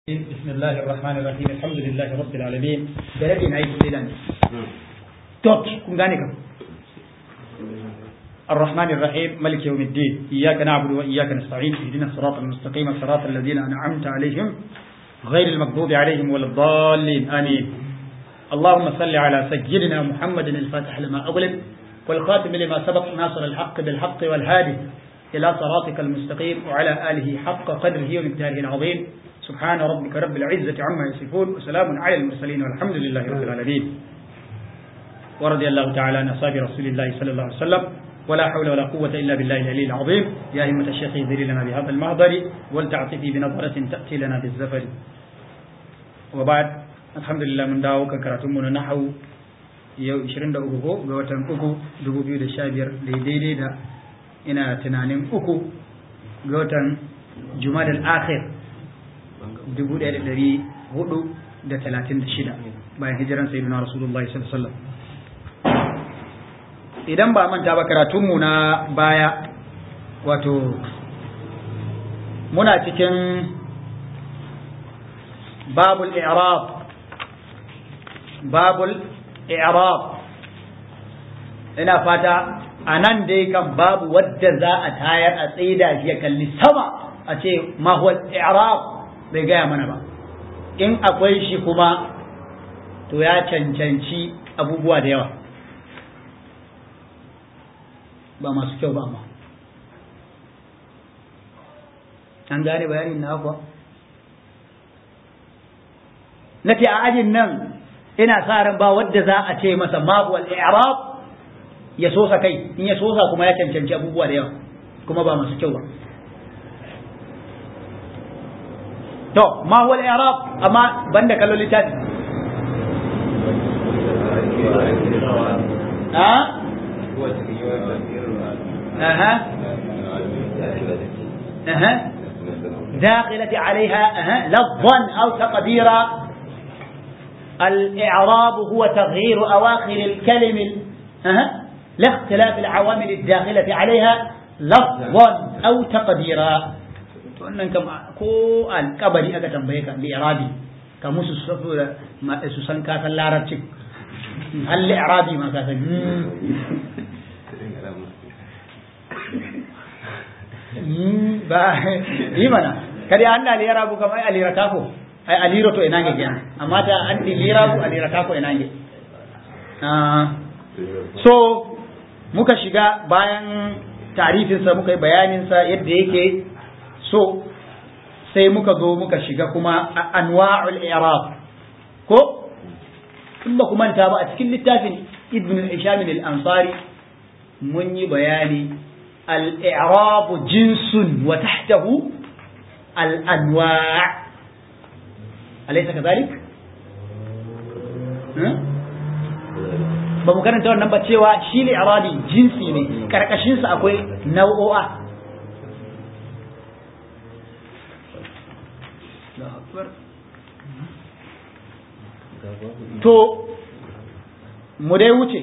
بسم الله الرحمن الرحيم الحمد لله رب العالمين بلدين أي سيدان توت كن غاني الرحمن الرحيم ملك يوم الدين إياك نعبد وإياك نستعين اهدنا الصراط المستقيم صراط الذين أنعمت عليهم غير المغضوب عليهم ولا الضالين آمين اللهم صل على سيدنا محمد الفاتح لما أغلب والخاتم لما سبق ناصر الحق بالحق والهادي إلى صراطك المستقيم وعلى آله حق قدره ومقداره العظيم سبحان ربك رب العزة عما يصفون وسلام على المرسلين والحمد لله رب العالمين ورضي الله تعالى عن أصحاب رسول الله صلى الله عليه وسلم ولا حول ولا قوة إلا بالله العلي العظيم يا همة الشيخ اهدري لنا بهذا المهضر ولتعطفي بنظرة تأتي لنا بالزفر وبعد الحمد لله من داو كراتمنا نحو yau 23 ga watan uku 2015 daidai da ina tunanin uku ga watan jumadal akhir 1436 bayan hijiran sayyidina rasulullahi sallallahu alaihi wasallam idan ba manta ba karatunmu na baya wato muna cikin babul i'rab babul i'rab ina fata a nan dai kan babu wadda za a tayar a tsaida shi ya kalli sama a ce ma huwa i'rab bai gaya mana ba in akwai shi kuma to ya cancanci abubuwa da yawa ba masu kyau ba amma an gane bayanin na kuwa na ce a ajin nan ina sa ran ba wadda za a ce masa mabuwal i'rab ya sosa kai in ya sosa kuma ya cancanci abubuwa da yawa kuma ba masu kyau ba to ma huwa al-i'rab amma banda kallon littafi ha aha aha داخلة عليها أها لفظا أو تقديرا الإعراب هو تغيير أواخر الكلم أها لاختلاف العوامل الداخلة عليها لفظا أو تقديرا wannan kam ko alkabari aka tambaye ka li'irabi ka musu saboda su san ka san larabcin hal li'irabi ma ka san ba yi mana kada an da li'irabu kamar alira kafo ai aliro to ina nge kenan amma ta an di lirabu alira kafo ina nge so muka shiga bayan tarifinsa muka yi bayaninsa yadda yake so sai muka zo muka shiga kuma anwa'ul i'rab ko in ba ku manta ba a cikin littafin ibn al-isham al-ansari mun yi bayani al-i'rab jinsun wa tahtahu al-anwa' alaysa kadhalik ba mu karanta wannan ba cewa shi ne i'rabi jinsi ne karkashin sa akwai nau'o'a to mu dai wuce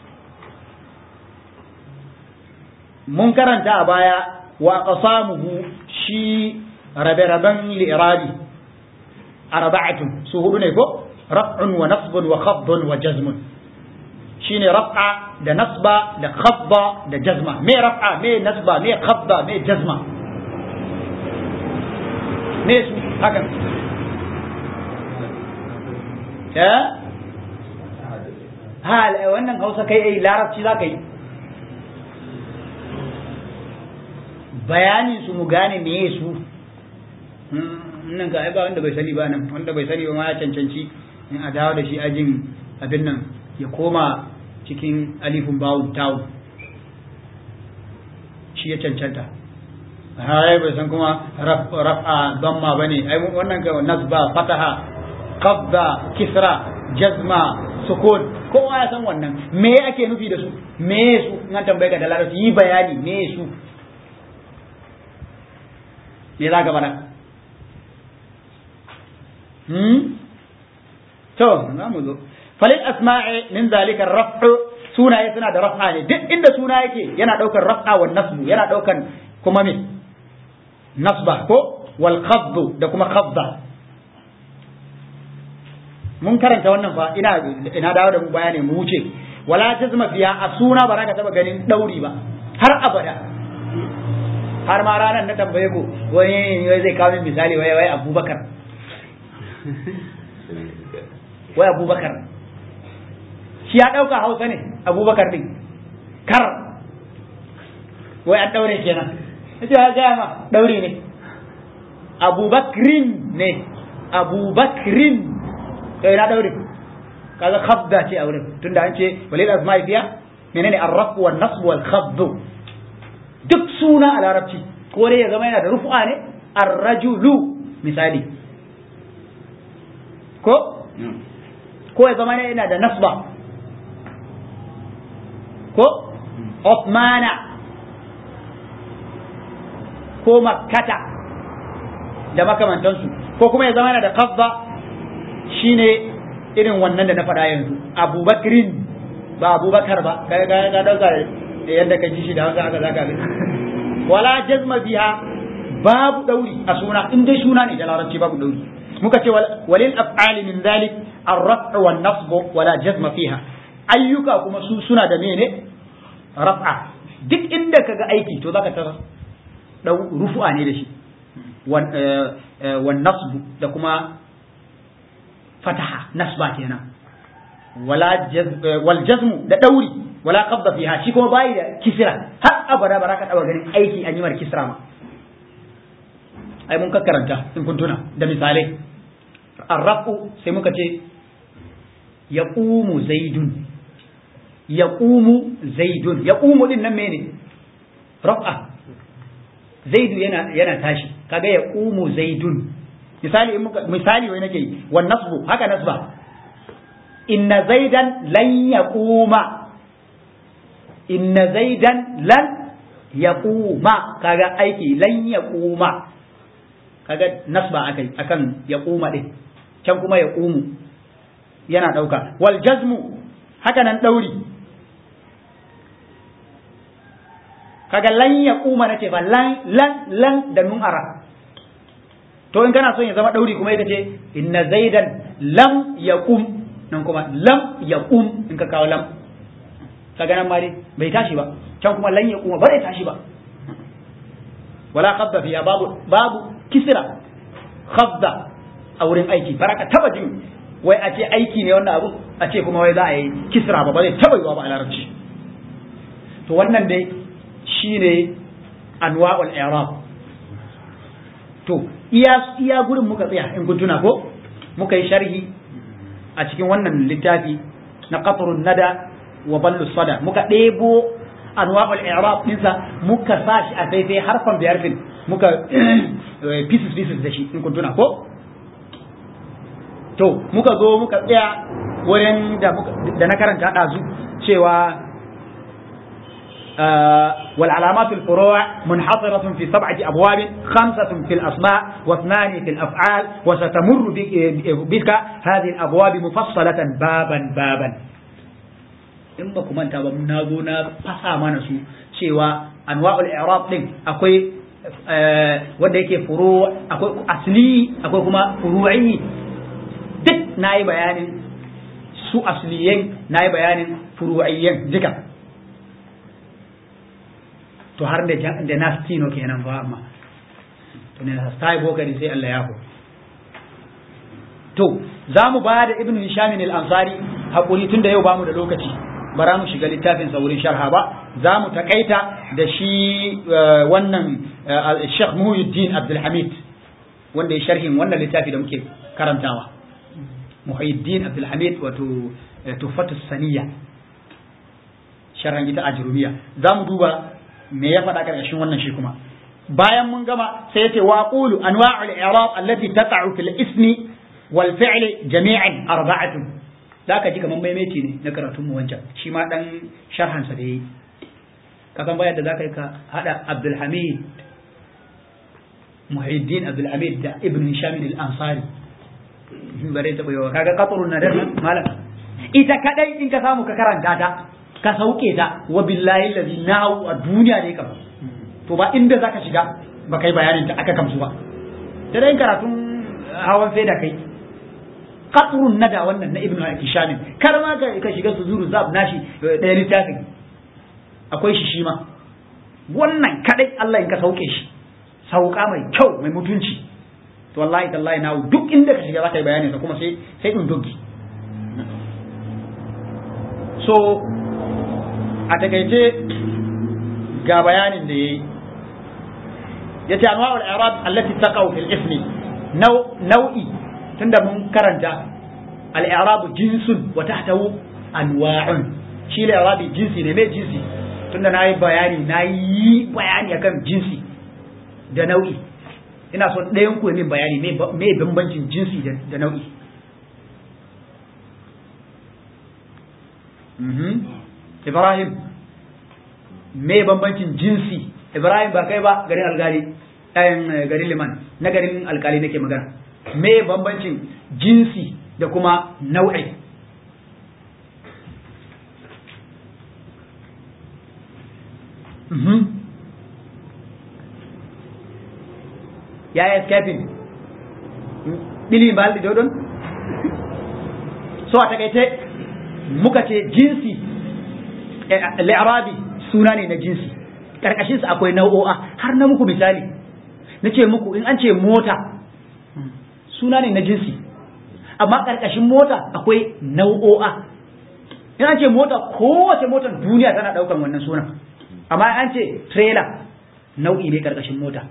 mun karanta a baya wa qasamuhu shi rabe-raben li'irabi arba'atun su hudu ne ko raf'un wa nasbun wa khafdun wa jazmun shine raf'a da nasba da khafda da jazma me raf'a me nasba me khafda me jazma me su hakan ya hal wannan hausa kai ai larabci za ka yi bayanin su mu gane meye su nan ga ai ba wanda bai sani ba nan wanda bai sani ba ma ya cancanci in a dawo da shi ajin abin nan ya koma cikin alifun bawun tawun shi ya cancanta hai bai san kuma raf'a damma bane ai wannan ga nasba fataha qabda kisra jazma sukun kowa ya san wannan me ake nufi da su me su in an tambaye ka da larabci yi bayani me su me za ka bada hmm to za mu zo falil asma'i min zalika raf'u sunaye suna da raf'a ne duk inda suna yake yana daukar raf'a wa nasbu yana daukan kuma me nasba ko wal khafdu da kuma khafda mun karanta wannan fa ina ina dawo da mu baya ne mu wuce wala jazma fiya a suna ba za ka taba ganin dauri ba har abada har ma ranar na tambaye ku wani zai kawo min misali wai wai abubakar wai abubakar shi ya ɗauka hausa ne abubakar ɗin kar wai an ɗaure kenan ita ya gaya ma ɗaure ne abubakrin ne abubakrin kai na ɗaure kaga khabda ce a wurin tunda an ce walil asma'i fiya menene arraf wal nasb wal khabd duk suna a larabci ko dai ya zama yana da rufu'a ne ar-rajulu misali ko ko ya zama yana da nasba ko Osmana ko Makkata da makamantansu ko kuma ya zama yana da kafba shine irin wannan da na faɗa yanzu abubakrin ba abubakar ba kai ga ga dauka yadda ka ji shi da haka haka zaka ga wala jazma biha babu dauri a suna in dai suna ne da larabci babu dauri muka ce walil af'ali min dhalik ar-raf'u wan nasbu wala jazma fiha ayyuka kuma su suna da mene raf'a duk inda kaga aiki to zaka tara dau rufu'a ne da shi wan nasbu da kuma fataha nasba kenan wala wal jazmu da dauri wala qabda fiha shi kuma bai da kisra har abada ba ka taba ganin aiki an yi mar kisra ma ai mun ka karanta in kun tuna da misalai arrafu sai muka ce yaqumu zaidun yaqumu zaidun yaqumu din nan mene raf'a zaidu yana yana tashi kaga yaqumu zaidun misali in muka misali wai nake wan nasbu haka nasba inna zaidan lan yaquma inna zaidan lan yaquma kaga aiki lan yaquma kaga nasba akai akan yaquma din can kuma yaqumu yana dauka wal jazmu haka nan dauri kaga lan yaquma nace ba lan lan lan da nun ara to in kana son ya zama dauri kuma yake ce inna zaidan lam yaqum nan kuma lam yaqum in ka kawo lam kaga nan ma dai bai tashi ba can kuma lan yaquma ba zai tashi ba wala khadda fiya babu babu kisra khadda a wurin aiki baraka taba jin wai a ce aiki ne wannan abu a ce kuma wai za a yi kisra ba ba zai taba yiwa ba a larabci to wannan dai shine anwa'ul i'rab to iya iya gurin muka tsaya in kun tuna ko muka yi sharhi a cikin wannan littafi na qatrun nada wa ballu sada muka ɗebo anwa'ul i'rab dinsa muka sa shi a daidai harfan biyar din muka pieces pieces da shi in kun tuna ko to muka zo muka tsaya wurin da da na karanta ɗazu cewa والعلامات الفروع منحصرة في سبعة أبواب خمسة في الأسماء واثنان في الأفعال وستمر بك هذه الأبواب مفصلة بابا بابا in ba ku manta ba na zo na fasa mana su cewa anwa'ul i'rab din akwai wanda yake furu akwai asli akwai kuma furu'i duk nayi bayanin su asliyen nayi bayanin furu'iyyen duka to har da da nastino kenan ba amma to ne sai bokari sai Allah ya ho to za mu ba da ibnu hisham al-ansari hakuri tunda yau bamu da lokaci bara mu shiga littafin sa wurin sharha ba za mu takaita da shi wannan Sheikh Muhyiddin Abdul Hamid wanda ya sharhin wannan littafi da muke karantawa Muhyiddin Abdul Hamid wato Tufatu Saniya sharhan ita ajrumiya za mu duba me ya faɗa ƙarƙashin wannan shi kuma bayan mun gama sai yace wa qulu anwa'ul i'rab allati taqa'u fil ismi wal fi'li jami'an arba'atun zaka ji kaman maimaici ne na karatun mu wancan shi ma dan sharhan sa da yayi ka san bayan da zaka yi ka hada Abdul Hamid Muhyiddin Abdul Hamid da Ibn Hisham al-Ansari bare ta bayo kaga qatrun nadar malam ita kadai in ka samu ka karanta ta ka sauke ta wa billahi allazi nahu a duniya ne kam to ba inda zaka shiga ba kai bayanin ta aka kamsu ba da dai karatun hawan sai da kai qatrun nada wannan na ibnu hisham kar ma ka shiga su zuru zab nashi ɗaya littafin akwai shi shi ma wannan kadai Allah in ka sauke shi sauka mai kyau mai mutunci to wallahi tallahi na duk inda ka shiga za ka yi bayani sa kuma sai sai in dogi so a takaice ga bayanin da yayi yace anwa'ul i'rab allati taqaw fil ismi nau'i tunda mun karanta al-i'rab jinsun wa tahtahu anwa'un shi al-i'rab jinsi ne me jinsi tunda nayi bayani nayi bayani akan jinsi da nau'i ina so ɗayan ku min bayani me bambancin jinsi da nau'i Ibrahim me bambancin jinsi Ibrahim ba kai ba garin alkali ɗayan garin liman na garin alkali nake magana me bambancin jinsi da kuma nau'i ya escaping ɗili ba da dodon so a takaice muka ce jinsi li'arabi suna ne na jinsi ƙarƙashinsa akwai nau'o'a har na muku misali na ce muku in an ce mota suna ne na jinsi amma ƙarƙashin mota akwai nau'o'a in an ce mota kowace motar duniya tana ɗaukan wannan sunan amma an ce trailer nau'i ne ƙarƙashin mota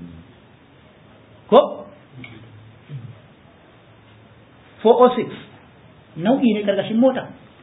ko 406 nau'i ne ƙarƙashin mota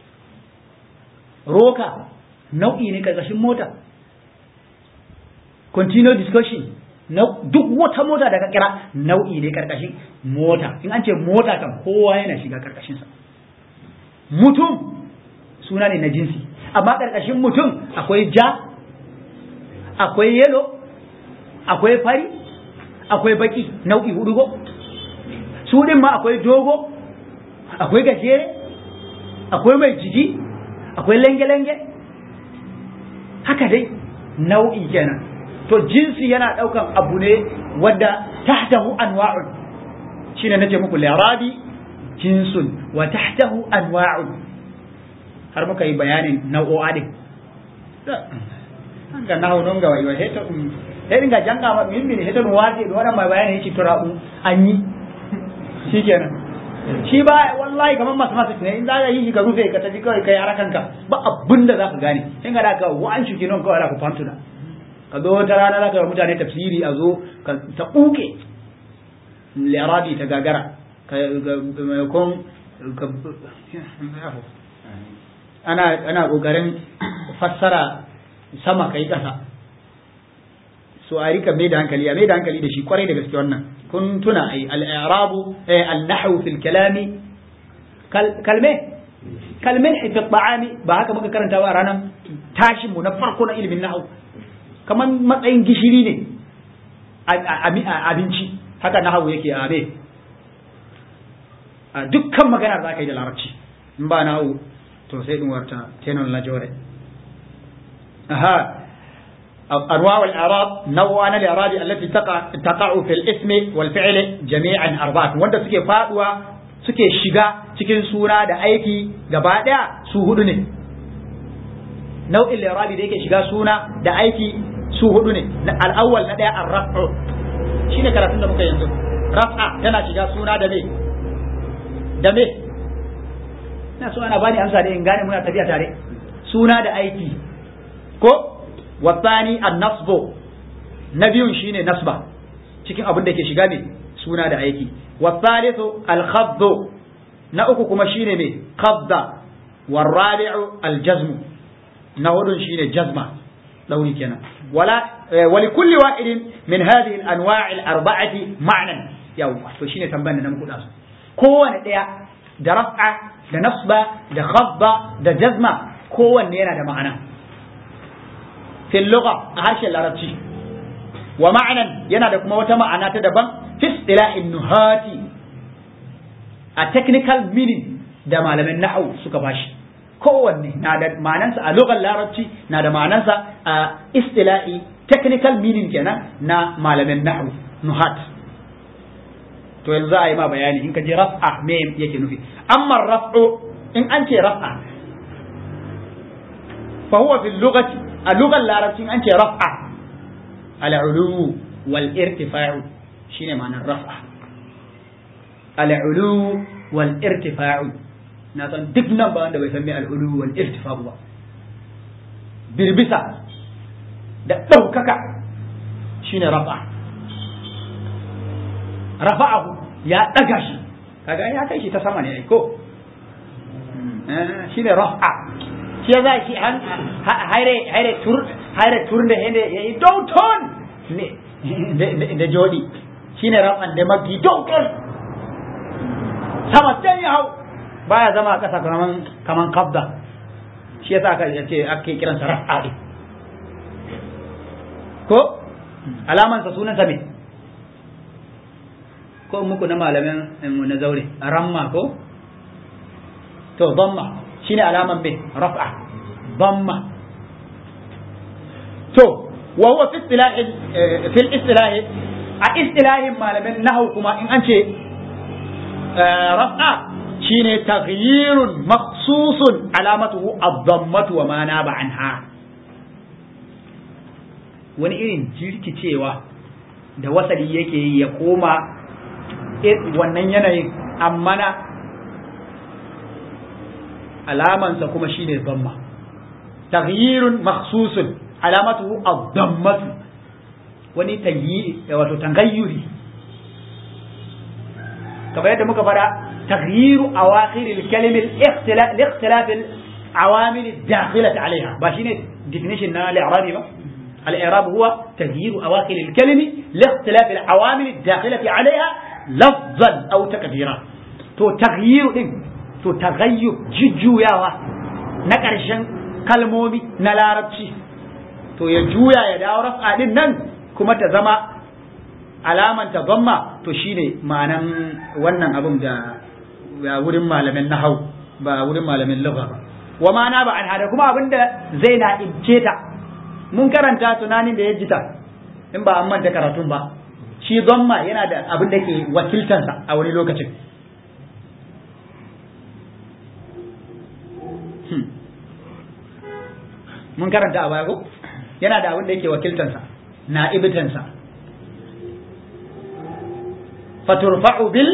roka nau'i ne ƙarƙashin mota continuous discussion duk wata mota da ka kira nau'i ne ƙarƙashin mota in an ce mota kan kowa yana shiga ƙarƙashinsa mutum suna ne na jinsi amma ƙarƙashin mutum akwai ja akwai yelo akwai fari akwai baki nau'i hudu go su din ma akwai dogo akwai gajere akwai mai jiki akwai lenge-lenge haka dai nau'i kenan to jinsi yana daukan abu ne wadda tahtahu anwa'un shine nace muku lirabi jinsun wa tahtahu anwa'un har muka yi bayanin nau'o'a din ga nahu non ga wayo heto sai dinga janga ma min min heto waje do wannan mai bayani yake turabu an yi shikenan shi ba wallahi kamar masu masu ne in za ka yi shi ka rufe ka tafi kawai kai harakanka ba abin da za ka gane in ga da ka wa'an shi kenan kawai da ku fantuna ka zo wata rana za ka yi mutane tafsiri a zo ka ta ɓuke lirabi ta gagara ka maimakon ana ana kokarin fassara sama kai kasa so a rika mai da hankali a mai da hankali da shi kwarai da gaske wannan kun tuna ai al-i'rabu al-nahwu fil kalami kalme kalme fi ta'ami ba haka muka karanta ba ranar tashin mu na farko na ilimin nahwu kaman matsayin gishiri ne a abinci haka nahwu yake a abe a dukkan magana za ka yi da larabci in ba nahwu to sai din warta tenon la jore aha أنواع الإعراب نوعان الإعراب التي تقع تقع في الاسم والفعل جميعا أربعة وأنت سكي فاتوا سكي شجا cikin suna da aiki gaba ɗaya su hudu ne nau'in lirabi da yake shiga suna da aiki su hudu ne al'awwal na ɗaya an raf'u shine karatun da muka yanzu raf'a tana shiga suna da me da me ina so ana bani amsa da in gane muna tafiya tare suna da aiki ko والثاني النصب نبي شيني نصبا cikin abin da ke shiga ne suna da aiki wasalithu alkhafd na uku kuma shine ne qabda warabi'u aljazm na hudun shine jazma dauri kenan wala wali kulli wahidin min hadhihi alanwa' alarba'ati ma'nan yau to shine tambayar da muku da su kowanne daya da raf'a da nasba da khafda da jazma kowanne yana da ma'ana في اللغة هاشي العربي ومعنى ينادى كما وتما أنا تدبن في اصطلاح النهاة a technical meaning da malamin nahwu suka bashi kowanne na da ma'anansa a lugar larabci na da ma'anansa a istila'i technical meaning kenan na malamin nahwu nuhat to yanzu za a yi ma bayani in ka je raf'a me yake nufi amma raf'u in an ce raf'a fa huwa fil lughati a lugar larabci in an ce raf'a al-ulu wal irtifa'u shine ma'anar raf'a al-ulu wal irtifa'u na san duk nan ba wanda bai san me al-ulu wal irtifa'u ba birbisa da ɗaukaka shine raf'a rafa'ahu ya ɗaga shi kaga ya kai shi ta sama ne ko shine raf'a shi ya za shi an haire haire tur haire tur da hende yayi dauton ne da jodi shine raf'an da mafi dauton sama can ya hau baya zama a ƙasa kaman kaman kabda shi yasa aka ce ake kiransa raf'a din ko alamansa sunansa me ko muku na malamin mu na zaure ramma ko to dhamma shine alaman me raf'a dhamma to wa huwa fi istilah fi istilah a istilahin malamin nahwu kuma in an ce raf'a shine taghyirun makhsusun alamatuhu ad-dhammatu wa ma naba anha wani irin jirkicewa da wasali yake yi ya koma wannan yanayin amma na alamansa kuma shine zamma taghyirun makhsusun alamatuhu ad-dammatu wani tagyi wato tangayyuri kamar yadda muka fara taghyiru awakhir al-kalim al-ikhtilaf al-ikhtilaf al-awamil ad-dakhilati alayha ba shine definition na al-i'rabi ba al-i'rab huwa taghyiru awakhir al-kalim li-ikhtilaf al-awamil ad-dakhilati alayha lafzan aw takdira to taghyiru din to taghayyur jujjuyawa na ƙarshen kalmomi na larabci to ya juya ya dawo raf'a din nan kuma ta zama alaman ta zamma to shine ma'anan wannan abin da wurin malamin nahau ba wurin malamin lugha ba wa ma'ana ba an hada kuma abin da zai na ibce ta mun karanta tunanin da ya jita in ba an manta karatun ba shi zamma yana da abin da ke wakiltansa a wani lokacin mun karanta a baya ko yana da abin da yake wakiltansa na ibitansa faturfa'u bil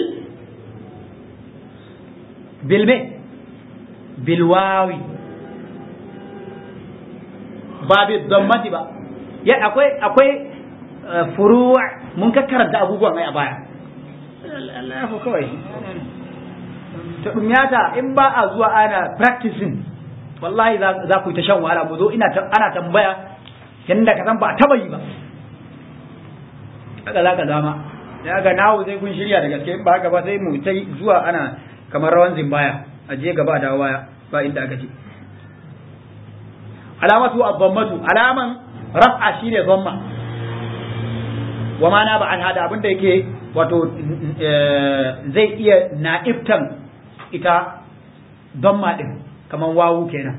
bil me bil wawi ba bil dammati ba ya akwai akwai furu' mun ka karanta abubuwan ai a baya Allah ya kawai ta dumyata in ba a zuwa ana practicing wallahi za ku yi ta shan wahala mu zo ina ana tambaya yanda ka san ba taba yi ba haka za ka zama ya ga nawo sai kun shirya da gaske in ba haka ba sai mu ta zuwa ana kamar rawan zimbaya a je gaba da waya ba inda aka ce alamatu ad-dhammatu alaman raf'a shine dhamma wa ma na ba an hada abinda yake wato zai iya na'ibtan ita dhamma din kaman wawu kenan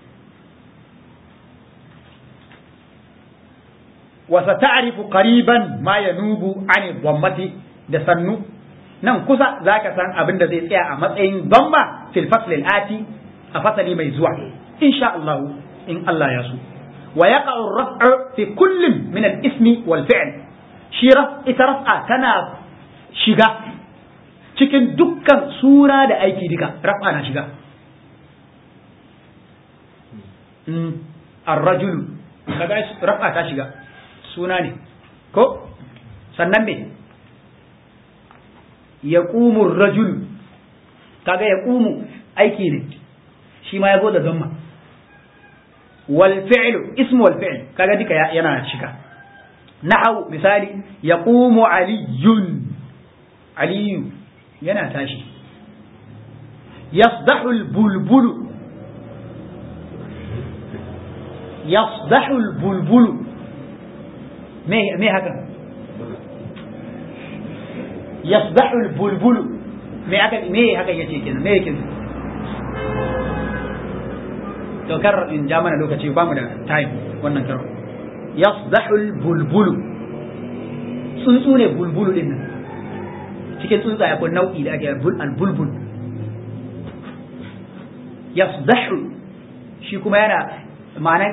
wa sata'rifu qariban ma yanubu ani dhammati da sannu nan kusa zaka san abin da zai tsaya a matsayin dhamma fil fasl al ati a fasali mai zuwa insha Allah in Allah ya so wa yaqa'u ar-raf'u fi kullin min al-ismi wal fi'l shi ita raf'a tana shiga cikin dukkan sura da aiki duka raf'a na shiga ar-rajulu kaga raf'a ta shiga suna ne ko sannan me yaqumu ar-rajulu kaga yaqumu aiki ne shi ma yazo da zamma wal fi'lu ismu wal fi'l kaga duka yana shiga nahau misali yaqumu aliyun aliyu yana tashi yasdahu al-bulbulu يصدح البلبل ما ما هكا يصدح البلبل ما هكا ما هكا يجي كده ما كده to kar in ja mana lokaci ba mu da time wannan karo yasdahul bulbulu tsuntsu ne bulbulu din nan cikin tsuntsaye akwai nau'i da ake albulbul yasdahu shi kuma yana ma'anan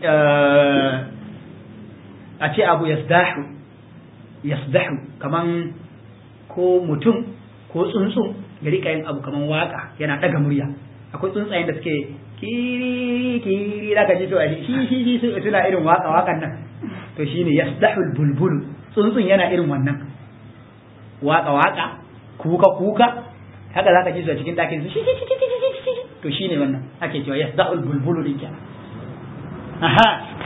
a ce abu yasdahu yasdahu kaman ko mutum ko tsuntsun ya rika yin abu kaman waka yana daga murya akwai tsuntsayen da suke kiri kiri da ka ji to shi shi shi suna irin waka wakan nan to shine yasdahu bulbul tsuntsun yana irin wannan waka waka kuka kuka haka zaka ji su a cikin dakin su to shine wannan ake cewa yasdahu bulbul din kenan aha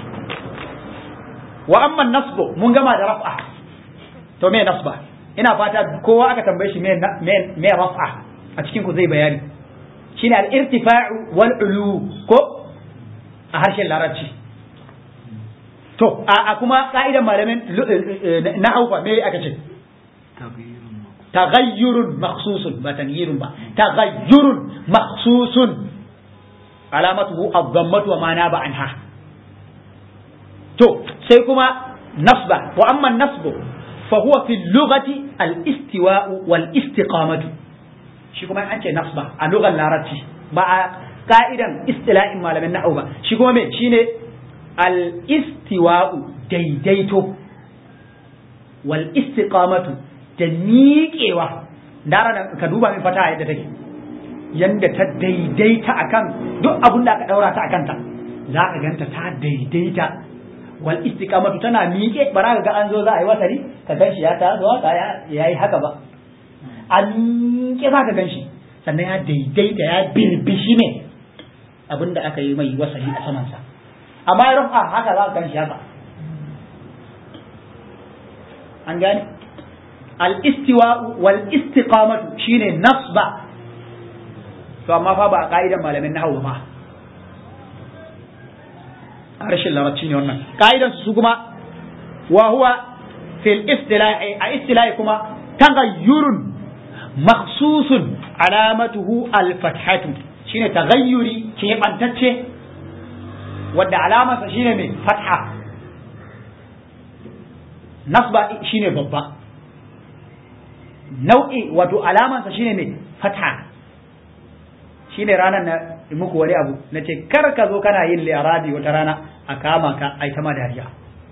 wa amma nasbu mun gama da raf'a to me nasba ina fata kowa aka tambaye shi me me raf'a a cikin ku zai bayani shine al-irtifa'u wal ulu ko a harshen larabci to a kuma ka'idan malamin na haufa me aka ce taghayyurun makhsusun ba tanghirun ba taghayyurun makhsusun alamatuhu ad-dammatu wa ma naba anha to sai kuma nasba wa amma nasbu fa huwa fi lughati al-istiwa'u wal istiqamatu shi kuma an ce nasba a lugar larabci ba a ka'idan istila'in malamin na'u ba shi kuma me shine al-istiwa'u daidaito wal istiqamatu da miƙewa dara ka duba min fata yadda take yanda ta daidaita akan duk abun da aka daura ta akan ta za ka ganta ta daidaita wal istiqamatu tana miƙe bara ga an zo za a yi wasari ka gan shi ya ta zo haka ya yi haka ba a miƙe za ka gan shi sannan ya daidaita ya birbishi ne abin da aka yi mai wasari a samansa amma ya rufa haka za ka gan shi haka an gane al istiwa wal istiqamatu shine nasba to amma fa ba a ka'idan malamin nahwu ba a rashin larabci ne wannan ka'idan su kuma wa huwa fil istilahi a istilahi kuma taghayyurun makhsusun alamatuhu al fathatu shine taghayyuri ke bantacce wadda alamarsa shine mai fatha nasba shine babba nau'i wato alamarsa shine mai fatha shine ranar na muku wani abu na ce kar ka zo kana yin li'arabi wata rana a kama ka ai ta dariya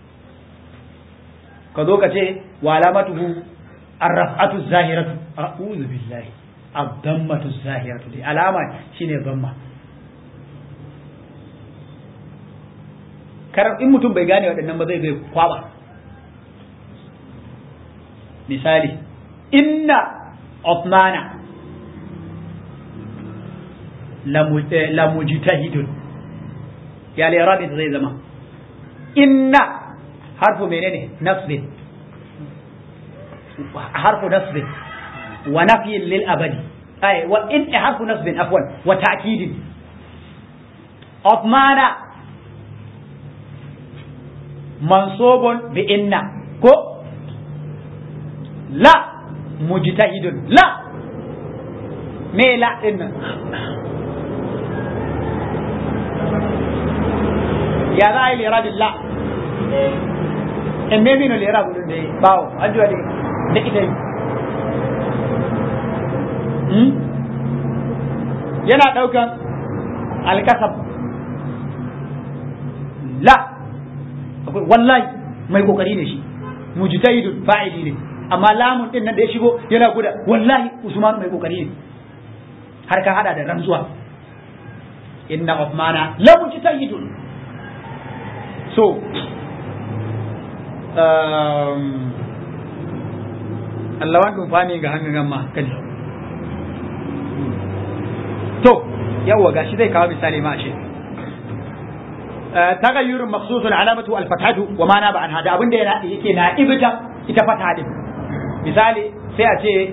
ka zo ka ce wa alamatuhu arraf'atu zahiratu a'udhu billahi ad-dammatu zahiratu dai alama shine damma kar in mutum bai gane waɗannan ba zai bai kwaba misali inna Uthmana lamujtahidun ya lirabi zai zama inna harfu menene nasbin harfu nasbin wa nafyin lil abadi ay wa in harfu nasbin afwan wa ta'kidin Uthmana mansubun bi inna ko la mujtahidun la me la din nan ya za a yi lera la in me mino lera gudun da ya bawo an jiwa da ita yi yana ɗaukan alkasab la wallahi mai kokari ne shi mujtahidun fa'ili ne amma lamun din nan da ya shigo yana guda wallahi usman mai kokari ne har ka hada da rantsuwa inna uthmana la mujtahidun so um Allah wan dum fami ga hanga gamma kaji to yawa gashi zai kawo misali ma shi tagayyurun maksusun alamatu alfatatu wa ma ba an hada abinda yake na ibita ita fata din misali sai a ce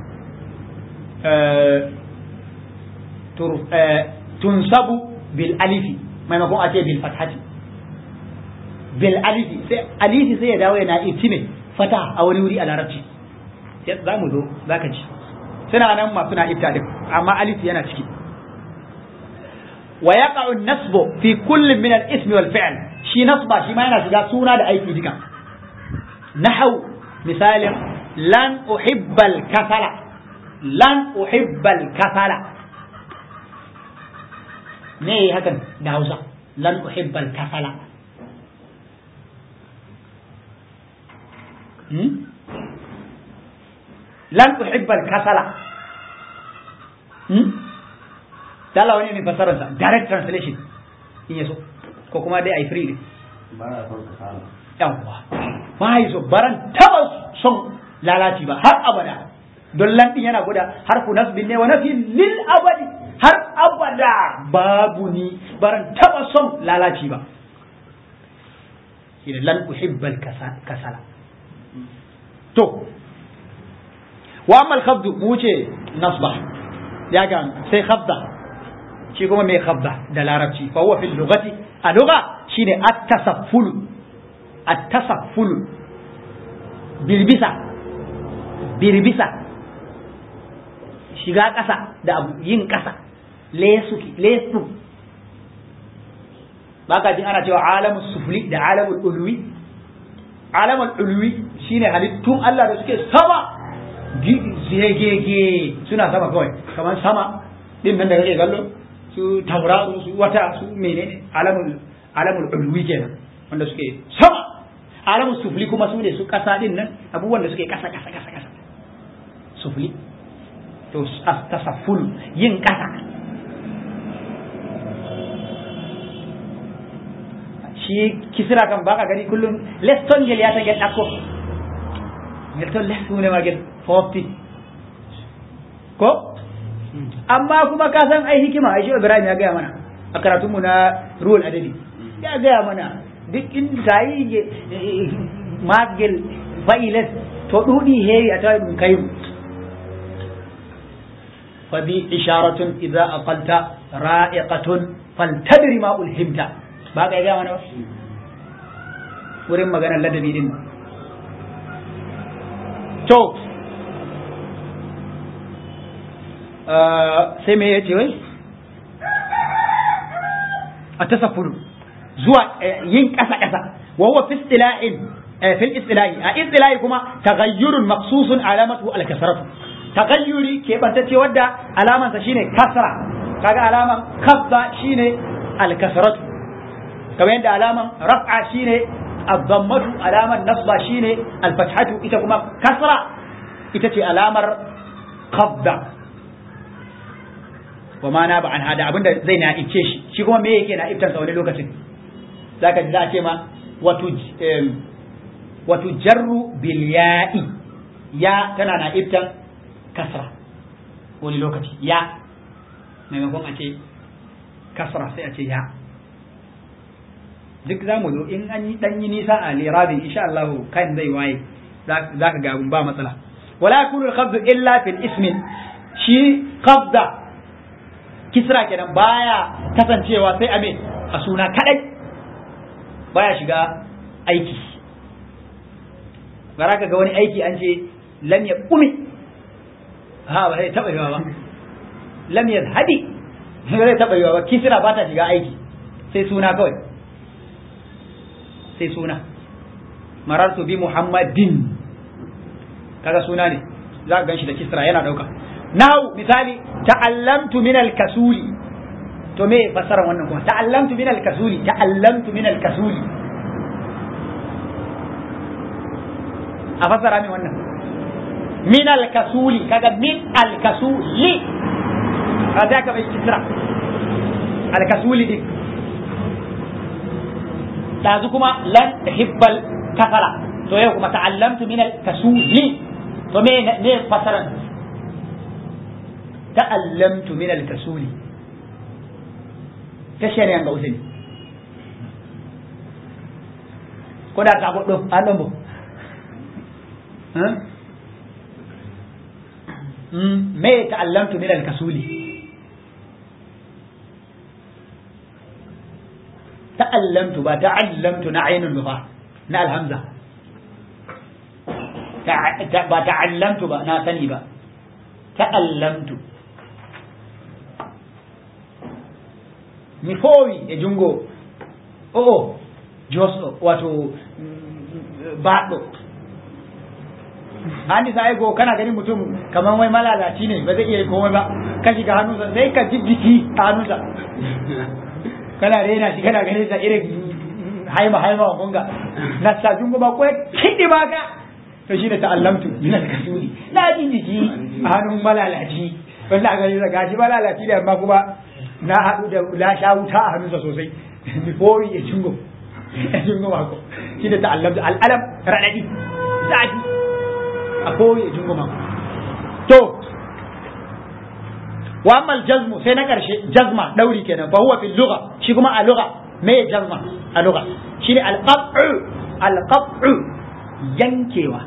tunsabu bil alifi maimakon a ce bil fathati bil alifi sai alifi sai ya dawo yana itime fata a wani wuri a larabci za mu zo za ka ji suna nan masu na ifta din amma alifi yana ciki ويقع النصب في كل من الاسم والفعل شي نصب شي ما yana shiga suna da aiki duka nahau misalin lan uhibbal kasala lan uhibbal kasala me hakan da Hausa lan uhibbal kasala hmm? lan uhibbal kasala hmm? dala wani ne fasararsa direct translation in yaso ko kuma dai ai free ne yawwa ba yi so baran taba son lalaci ba har abada don lantin yana guda har ku nasbin ne wa nafi lil abadi har abada babu ni baran taba son lalaci ba idan lan uhibbal kasala to wa amma al mu wuce nasba ya ga sai khabda shi kuma mai khabda da larabci fa huwa fil lughati a lugha shine at-tasafful at-tasafful birbisa birbisa shiga ƙasa da abu yin ƙasa lesu lesu baka jin ana cewa alamul sufli da alamul ulwi alamul ulwi shine halittun Allah da suke sama zegege suna sama kawai kamar sama din nan da kake kallo su tauraro su wata su menene alamul alamul ulwi kenan wanda suke sama alamul sufli kuma su ne su kasa din nan abubuwan da suke kasa kasa kasa kasa sufli to tasafful yin kasa shi kisira kan baka gani kullum leston gel ya ta gel dako leston leston ne ma gel fofti ko amma kuma ka san ai hikima ai shi Ibrahim ya gaya mana a karatun mu na ruwan adadi ya gaya mana duk inda ta yi magil fa'ilat to dudi heri a tayi kai fa bi isharatun idza aqalta ra'iqatun faltadri ma ulhimta ba ka gaya mana ba wurin maganar ladabi din to sai me ya ce wai a tasaffuru zuwa yin ƙasa-ƙasa wawa fi istila'in fil istila'i a istila'i kuma taghayyurun maqsusun alamatu al-kasratu taghayyuri ke bantacce wadda alaman sa shine kasra kaga alaman kasda shine al-kasratu kamar yadda alaman raf'a shine ad-dammatu alaman nasba shine al-fathatu ita kuma kasra ita ce alamar qabda wa ma na ba an hada abinda zai na ice shi shi kuma me yake na iftan sa wani lokacin zaka ji za a ce ma wato wato jarru bil ya'i ya tana na iftan kasra wani lokaci ya maimakon a ce kasra sai a ce ya duk za mu zo in an yi dan yi nisa a lirabin insha Allah kan zai waye za ka ga ba matsala wala yakunu al-qabd illa fil ismin shi qabda kisra kenan baya kasancewa sai ame a suna kadai baya shiga aiki bara ka ga wani aiki an ce lam ya kumi ha ba zai taba yiwa ba lam ya hadi ba zai taba yiwa ba kisra ba ta shiga aiki sai suna kawai sai suna marartu bi muhammadin kaga suna ne za ka gan shi da kisra yana dauka nahu misali ta'allamtu min al-kasuli to me fasara wannan kuma ta'allamtu min al-kasuli ta'allamtu min al-kasuli a fasara min wannan min al-kasuli kaga min al-kasuli kaga ka bai kisra al-kasuli din dazu kuma lan hibbal kafara to yau kuma ta'allamtu min al-kasuli to me ne fasaran ta'allamtu min al-kasuli kashe ne ga usini ko da ka goddo an dombo me ta'allamtu min al-kasuli ta'allamtu ba ta'allamtu na ainun ba na alhamza ba ta'allamtu ba na sani ba ta'allamtu mi fowi e jungo o'o josɗo wato baɗɗo an nisa aiko kana ganin mutum kamar wai malalaci ne ba zai iya komai ba ka shiga hannunsa sai ka ji jiki a hannunsa kana rena shi kana ganin sa irin haima haima wa kunga na sajin goma ko kidi ba ka to shi da ta'allamtu min al-kasuli na ji jiki a hannun malalaci wanda aka yi gashi malalaci da amma kuma na haɗu da la sha wuta a hannunsa sosai before ya jingo ya jingo mako shi da ta'allamtu al'alam raɗaɗi zafi a koyi ya jingo mako to wa amma jazmu sai na ƙarshe jazma ɗauri kenan fa huwa fil lugha shi kuma a lugha me jazma a lugha shine al-qat'u al-qat'u yankewa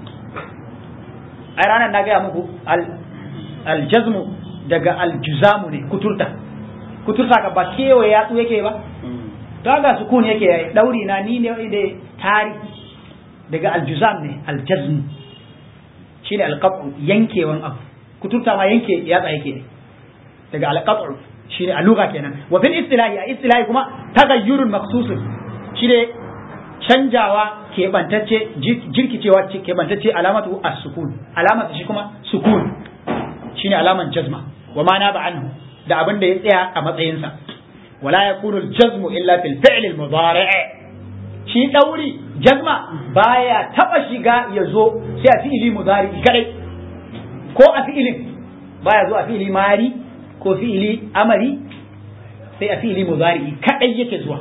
ai ranar na gaya muku al-jazmu daga al-juzamu ne kuturta kuturta ka ba kewaye yatsu yake ba to ga sukun yake yayi dauri na ni ne da tari daga al-juzam ne al-jazm shine al-qat'u yankewan abu kuturta ma yanke yatsa yake ne daga al-qat'u shine a lugha kenan wa fil istilahi a istilahi kuma tagayyurun maqsusun shine canjawa keɓantacce jirkicewa keɓantacce alamatu as-sukun alamatu shi kuma sukun shine alaman jazma wa ma na anhu da abin da ya tsaya a matsayinsa wala yakunu al-jazmu illa fil fi'l al-mudari' shi dauri jazma baya taba shiga ya zo sai a fi'ili mudari kadai ko a fi'ilin baya zo a fi'ili mari ko fi'ili amari sai a fi'ili mudari kadai yake zuwa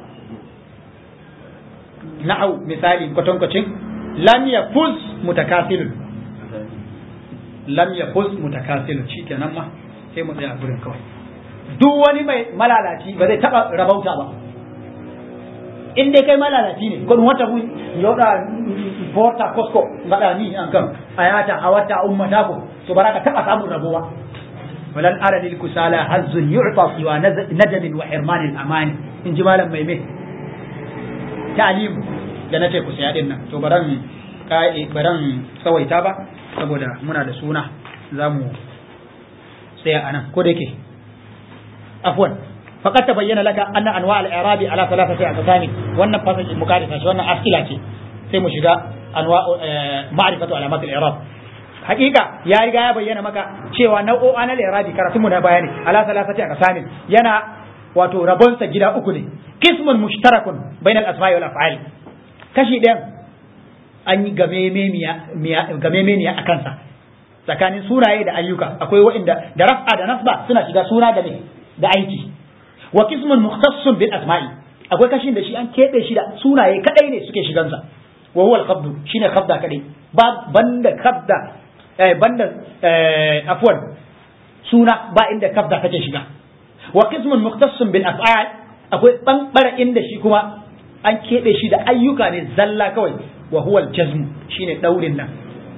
na'au misali kwatankwacin lam yafuz mutakasilun lam yafuz mutakasilun shikenan ma sai mu tsaya gurin kawai duk wani mai malalaci ba zai taba rabauta ba in dai kai malalaci ne kun wata mun yoda porta kosko ngada ni an kan ayata awata ummata ko to baraka taba samun rabuwa walan ara lil kusala hazzun yu'ta siwa nadam wa hirman al amani in ji malam mai mai ta'alimu da na ce ku saya din nan to baran baran tsawaita ba saboda muna da suna za mu tsaya anan ko da yake afwan faqad tabayyana laka anna anwa' al-i'rabi ala thalathati aqsam wannan fasaji mukadisa shi wannan asila ce sai mu shiga anwa' ma'rifatu alamat al-i'rab hakika ya riga ya bayyana maka cewa nau'o'an al-i'rabi karatu mu na bayani ala thalathati aqsam yana wato rabonsa gida uku ne kismun mushtarakun bainal asma'i wal af'al kashi ɗayan an yi gamemeniya a kansa tsakanin sunaye da ayyuka akwai waɗanda da raf'a da nasba suna shiga suna da ne da aiki wa kismun mukhtassun bil asma'i akwai kashin da shi an keɓe shi da sunaye kadai ne suke shigansa wa huwa al-qabdu shine khabda kadai ba banda khabda eh, banda eh, afwan suna ba inda khabda take shiga wa qismun mukhtassun bil af'al akwai bambara inda shi kuma an keɓe shi da ayyuka ne zalla kawai wa huwa al-jazm shine daurin nan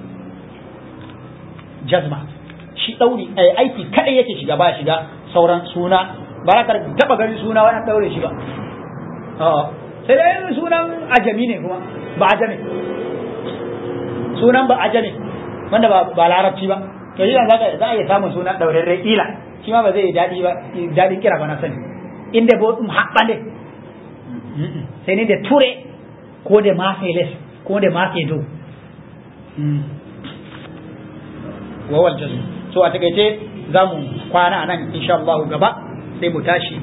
jazma shi dauri aiki kadai yake shiga ba shiga sauran suna ba ka taba ganin suna wani daure shi ba sai dai sunan ajami ne kuma ba ajami sunan ba ajami wanda ba larabci ba to shi za za a iya samun suna daurarre ila shi ma ba zai daɗi ba daɗin kira ba na sani inda bo ɗum haɓɓande sai ne da ture ko da mafe les ko da mafe do wawal jazu so a takaice za mu kwana a nan insha Allah gaba sai mu tashi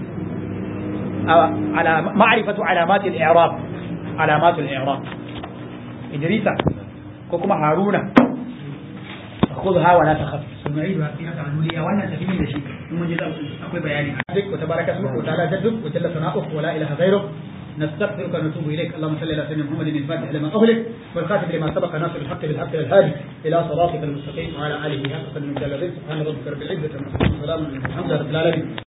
على معرفة علامات الإعراب علامات الإعراب إدريسا كوكما هارون خذها ولا تخف ثم عيدها فيها تعلولية وانا سبيل لشيء ثم جزء أقوى بياني وتبارك اسمك وتعالى جدك وجل ثناؤك ولا إله غيرك نستغفرك ونتوب اليك اللهم صل على سيدنا محمد الفاتح لما اغلق والخاتم لما سبق ناصر الحق بالحق الهادي الى صراطك المستقيم وعلى اله حق قدر سبحان ربك رب العزه عما يصفون وسلام على المرسلين الحمد لله رب العالمين